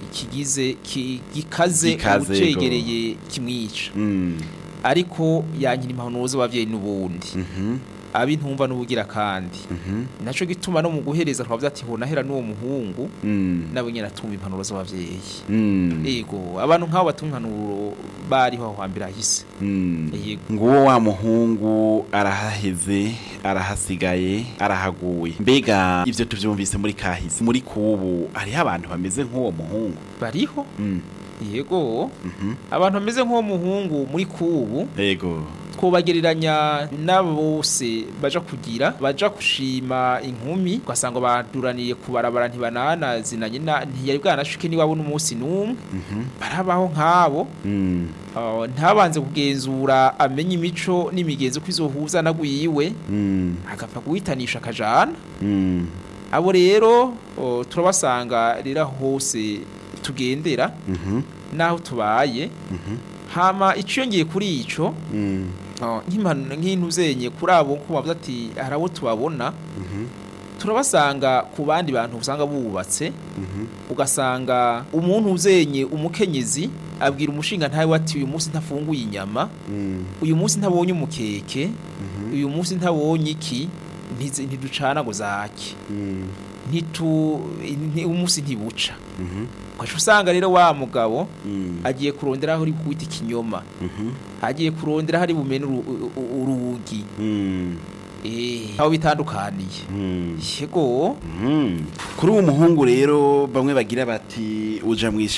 kigize ki- gikaze Gikaze, ucegereye kimwica Mm. ariko yankira impanuro z'abavyeyi n'ubundi Mhm. abi ntumva n'ubugira kandi Mhm. naco gituma no mu guhereza twavuze ati ho nahera n'uwo muhungu Mm. nabo nyene atumva impanuro z'abavyeyi Mm. yego abantu nk'abo batumva impanuro bariho aho hambere hahise Mm. yego nguwo wa muhungu arahaheze arahasigaye arahaguye mbega ivyo tuvyumvise muri kahise muri kubu hariho abantu bameze nk'uwo muhungu bariho Mm. yego Mhm. abantu bameze nk'uwo muhungu muri kubu yego twobagereranya n'abo bose baja kugira baja gushima inkumi ugasanga baduraniye ku barabara ntibananazinanye na- ntiyari bwanashuke niwabo n'umunsi n'umwe Mhm. barabaho nk'abo Mm. uh, ntabanze kugenzura amenye imico n'imigenzo ko izohuza nagwiwe Mm. agapfa guhitanisha akajana Mm. abo rero uh, turabasanga rero aho hose tugendera Mhm. n'aho tubaye Mhm. hama iciyongeye kuri ico Mm. uh, nk'impanu- nk'intu zenye kuri abo ko bavuze ati hari abo tubabona Mhm. turabasanga ku bandi bantu usanga bubatse Mhm. ugasanga umuntu uzenye umukenyezi abwira umushinga ntawe ati uyu munsi ntafunguye inyama Mm. uyu munsi ntabonye umukeke Mhm. uyu munsi ntabonye iki ntizi- ntiducana ngo zake Mm. ntitu nti- umunsi ntibuca Mhm. ugaca usanga rero wa mugabo Mm. agiye kurondera aho uri kwita ikinyoma Mhm. agiye kurondera aho ari bumene uru- u- u- urugi Mm. eh aho bitandukaniye Mm. yego Mhm. kuri uwo muhungu rero bamwe bagira bati uja mu